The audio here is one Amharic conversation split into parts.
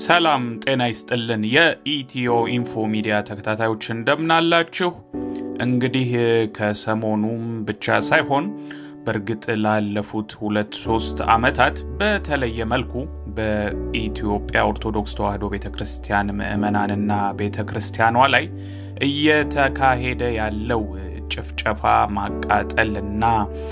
ሰላም ጤና ይስጥልን። የኢትዮ ኢንፎ ሚዲያ ተከታታዮች እንደምናላችሁ። እንግዲህ ከሰሞኑም ብቻ ሳይሆን በእርግጥ ላለፉት ሁለት ሶስት ዓመታት በተለየ መልኩ በኢትዮጵያ ኦርቶዶክስ ተዋሕዶ ቤተ ክርስቲያን ምዕመናንና ቤተ ክርስቲያኗ ላይ እየተካሄደ ያለው ጭፍጨፋ፣ ማቃጠልና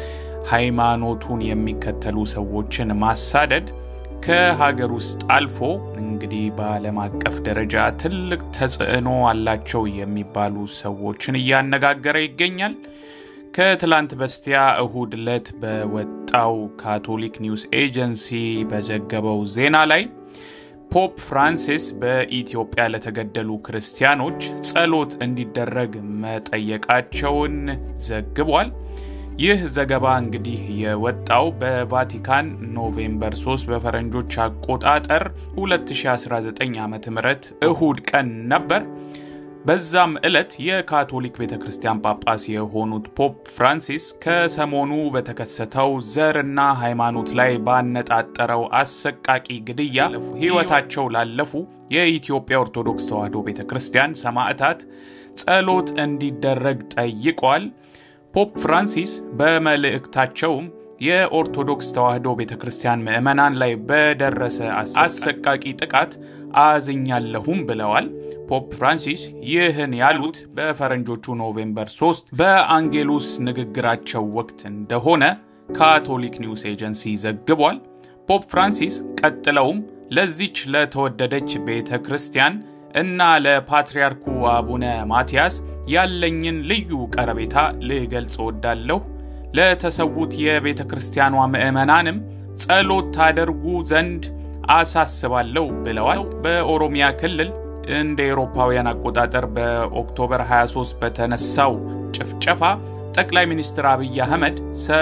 ሃይማኖቱን የሚከተሉ ሰዎችን ማሳደድ ከሀገር ውስጥ አልፎ እንግዲህ በዓለም አቀፍ ደረጃ ትልቅ ተጽዕኖ አላቸው የሚባሉ ሰዎችን እያነጋገረ ይገኛል። ከትላንት በስቲያ እሁድ ዕለት በወጣው ካቶሊክ ኒውስ ኤጀንሲ በዘገበው ዜና ላይ ፖፕ ፍራንሲስ በኢትዮጵያ ለተገደሉ ክርስቲያኖች ጸሎት እንዲደረግ መጠየቃቸውን ዘግቧል። ይህ ዘገባ እንግዲህ የወጣው በቫቲካን ኖቬምበር 3 በፈረንጆች አቆጣጠር 2019 ዓ ም እሁድ ቀን ነበር። በዛም ዕለት የካቶሊክ ቤተ ክርስቲያን ጳጳስ የሆኑት ፖፕ ፍራንሲስ ከሰሞኑ በተከሰተው ዘርና ሃይማኖት ላይ ባነጣጠረው አሰቃቂ ግድያ ሕይወታቸው ላለፉ የኢትዮጵያ ኦርቶዶክስ ተዋሕዶ ቤተ ክርስቲያን ሰማዕታት ጸሎት እንዲደረግ ጠይቀዋል። ፖፕ ፍራንሲስ በመልእክታቸውም የኦርቶዶክስ ተዋሕዶ ቤተ ክርስቲያን ምዕመናን ላይ በደረሰ አሰቃቂ ጥቃት አዝኛለሁም ብለዋል። ፖፕ ፍራንሲስ ይህን ያሉት በፈረንጆቹ ኖቬምበር 3 በአንጌሉስ ንግግራቸው ወቅት እንደሆነ ካቶሊክ ኒውስ ኤጀንሲ ዘግቧል። ፖፕ ፍራንሲስ ቀጥለውም ለዚች ለተወደደች ቤተ ክርስቲያን እና ለፓትርያርኩ አቡነ ማትያስ ያለኝን ልዩ ቀረቤታ ልገልጽ እወዳለሁ። ለተሰዉት የቤተ ክርስቲያኗ ምዕመናንም ጸሎት ታደርጉ ዘንድ አሳስባለሁ ብለዋል። በኦሮሚያ ክልል እንደ ኤሮፓውያን አቆጣጠር በኦክቶበር 23 በተነሳው ጭፍጨፋ ጠቅላይ ሚኒስትር አብይ አህመድ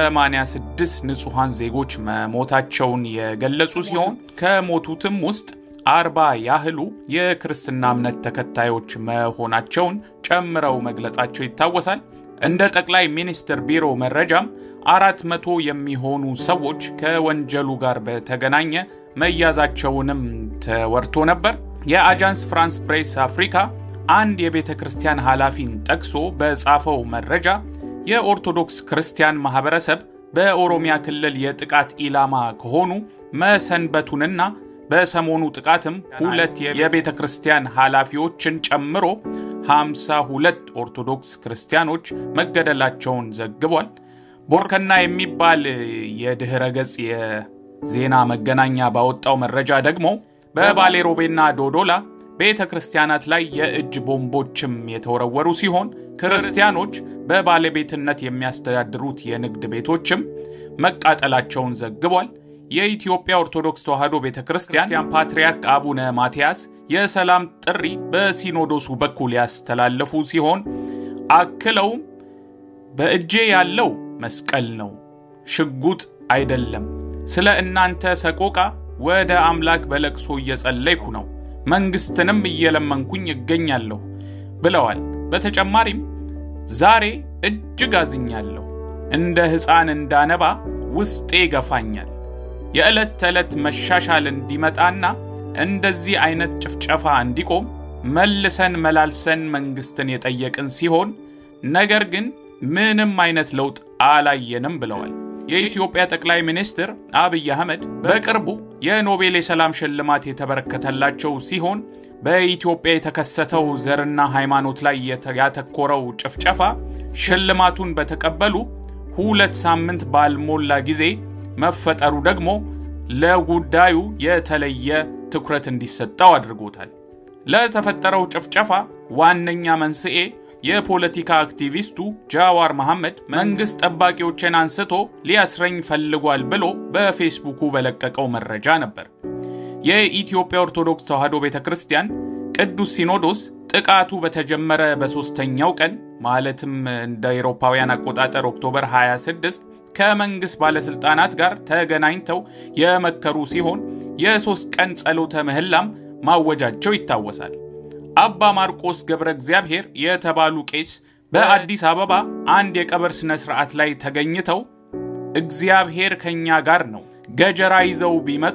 86 ንጹሐን ዜጎች መሞታቸውን የገለጹ ሲሆን ከሞቱትም ውስጥ አርባ ያህሉ የክርስትና እምነት ተከታዮች መሆናቸውን ጨምረው መግለጻቸው ይታወሳል። እንደ ጠቅላይ ሚኒስትር ቢሮ መረጃም አራት መቶ የሚሆኑ ሰዎች ከወንጀሉ ጋር በተገናኘ መያዛቸውንም ተወርቶ ነበር። የአጃንስ ፍራንስ ፕሬስ አፍሪካ አንድ የቤተ ክርስቲያን ኃላፊን ጠቅሶ በጻፈው መረጃ የኦርቶዶክስ ክርስቲያን ማህበረሰብ በኦሮሚያ ክልል የጥቃት ኢላማ ከሆኑ መሰንበቱንና በሰሞኑ ጥቃትም ሁለት የቤተ ክርስቲያን ኃላፊዎችን ጨምሮ 52 ኦርቶዶክስ ክርስቲያኖች መገደላቸውን ዘግቧል። ቦርከና የሚባል የድኅረ ገጽ የዜና መገናኛ ባወጣው መረጃ ደግሞ በባሌ ሮቤና ዶዶላ ቤተ ክርስቲያናት ላይ የእጅ ቦምቦችም የተወረወሩ ሲሆን ክርስቲያኖች በባለቤትነት የሚያስተዳድሩት የንግድ ቤቶችም መቃጠላቸውን ዘግቧል። የኢትዮጵያ ኦርቶዶክስ ተዋሕዶ ቤተ ክርስቲያን ፓትርያርክ አቡነ ማትያስ የሰላም ጥሪ በሲኖዶሱ በኩል ያስተላለፉ ሲሆን አክለውም በእጄ ያለው መስቀል ነው፣ ሽጉጥ አይደለም። ስለ እናንተ ሰቆቃ ወደ አምላክ በለቅሶ እየጸለይኩ ነው፣ መንግስትንም እየለመንኩኝ እገኛለሁ ብለዋል። በተጨማሪም ዛሬ እጅግ አዝኛለሁ፣ እንደ ሕፃን እንዳነባ ውስጤ ይገፋኛል የዕለት ተዕለት መሻሻል እንዲመጣና እንደዚህ አይነት ጭፍጨፋ እንዲቆም መልሰን መላልሰን መንግስትን የጠየቅን ሲሆን ነገር ግን ምንም አይነት ለውጥ አላየንም ብለዋል። የኢትዮጵያ ጠቅላይ ሚኒስትር አብይ አህመድ በቅርቡ የኖቤል የሰላም ሽልማት የተበረከተላቸው ሲሆን በኢትዮጵያ የተከሰተው ዘርና ሃይማኖት ላይ ያተኮረው ጭፍጨፋ ሽልማቱን በተቀበሉ ሁለት ሳምንት ባልሞላ ጊዜ መፈጠሩ ደግሞ ለጉዳዩ የተለየ ትኩረት እንዲሰጠው አድርጎታል። ለተፈጠረው ጭፍጨፋ ዋነኛ መንስኤ የፖለቲካ አክቲቪስቱ ጃዋር መሐመድ መንግስት ጠባቂዎችን አንስቶ ሊያስረኝ ፈልጓል ብሎ በፌስቡኩ በለቀቀው መረጃ ነበር። የኢትዮጵያ ኦርቶዶክስ ተዋሕዶ ቤተ ክርስቲያን ቅዱስ ሲኖዶስ ጥቃቱ በተጀመረ በሦስተኛው ቀን ማለትም እንደ አውሮፓውያን አቆጣጠር ኦክቶበር 26 ከመንግስት ባለስልጣናት ጋር ተገናኝተው የመከሩ ሲሆን የሶስት ቀን ጸሎተ ምህላም ማወጃቸው ይታወሳል። አባ ማርቆስ ገብረ እግዚአብሔር የተባሉ ቄስ በአዲስ አበባ አንድ የቀብር ሥነ ሥርዓት ላይ ተገኝተው እግዚአብሔር ከእኛ ጋር ነው፣ ገጀራ ይዘው ቢመጡ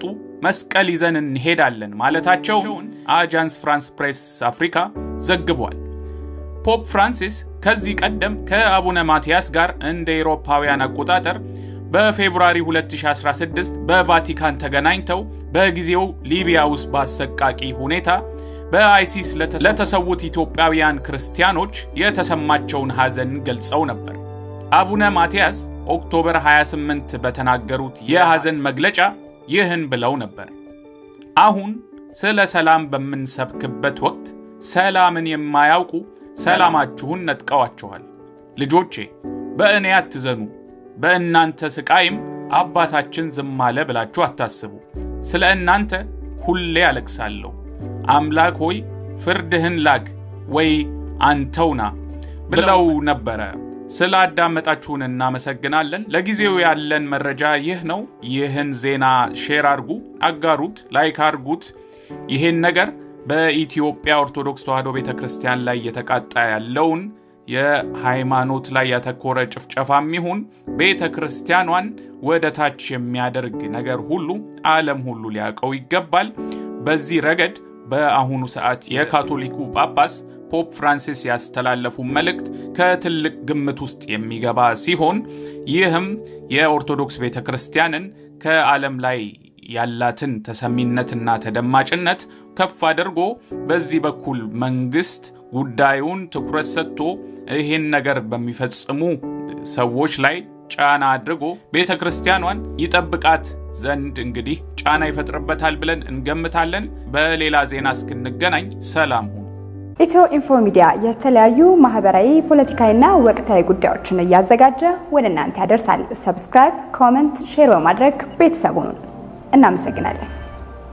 መስቀል ይዘን እንሄዳለን ማለታቸውን አጃንስ ፍራንስ ፕሬስ አፍሪካ ዘግቧል። ፖፕ ፍራንሲስ ከዚህ ቀደም ከአቡነ ማቲያስ ጋር እንደ ኤሮፓውያን አቆጣጠር በፌብሩዋሪ 2016 በቫቲካን ተገናኝተው በጊዜው ሊቢያ ውስጥ በአሰቃቂ ሁኔታ በአይሲስ ለተሰዉት ኢትዮጵያውያን ክርስቲያኖች የተሰማቸውን ሐዘን ገልጸው ነበር። አቡነ ማቲያስ ኦክቶበር 28 በተናገሩት የሐዘን መግለጫ ይህን ብለው ነበር። አሁን ስለ ሰላም በምንሰብክበት ወቅት ሰላምን የማያውቁ ሰላማችሁን ነጥቀዋችኋል። ልጆቼ በእኔ አትዘኑ፣ በእናንተ ስቃይም አባታችን ዝም አለ ብላችሁ አታስቡ። ስለ እናንተ ሁሌ አለቅሳለሁ። አምላክ ሆይ ፍርድህን ላክ ወይ አንተውና ብለው ነበረ። ስለ አዳመጣችሁን እናመሰግናለን። ለጊዜው ያለን መረጃ ይህ ነው። ይህን ዜና ሼር አርጉ፣ አጋሩት፣ ላይክ አርጉት። ይህን ነገር በኢትዮጵያ ኦርቶዶክስ ተዋሕዶ ቤተ ክርስቲያን ላይ እየተቃጣ ያለውን የሃይማኖት ላይ ያተኮረ ጭፍጨፋም ይሁን ቤተ ክርስቲያኗን ወደ ታች የሚያደርግ ነገር ሁሉ ዓለም ሁሉ ሊያውቀው ይገባል። በዚህ ረገድ በአሁኑ ሰዓት የካቶሊኩ ጳጳስ ፖፕ ፍራንሲስ ያስተላለፉ መልእክት ከትልቅ ግምት ውስጥ የሚገባ ሲሆን ይህም የኦርቶዶክስ ቤተ ክርስቲያንን ከዓለም ላይ ያላትን ተሰሚነትና ተደማጭነት ከፍ አድርጎ በዚህ በኩል መንግስት ጉዳዩን ትኩረት ሰጥቶ ይህን ነገር በሚፈጽሙ ሰዎች ላይ ጫና አድርጎ ቤተ ክርስቲያኗን ይጠብቃት ዘንድ እንግዲህ ጫና ይፈጥርበታል ብለን እንገምታለን። በሌላ ዜና እስክንገናኝ ሰላም ሁኑ። ኢትዮ ኢንፎ ሚዲያ የተለያዩ ማህበራዊ፣ ፖለቲካዊና ወቅታዊ ጉዳዮችን እያዘጋጀ ወደ እናንተ ያደርሳል። ሰብስክራይብ፣ ኮመንት፣ ሼር በማድረግ ቤተሰቡን እናመሰግናለን።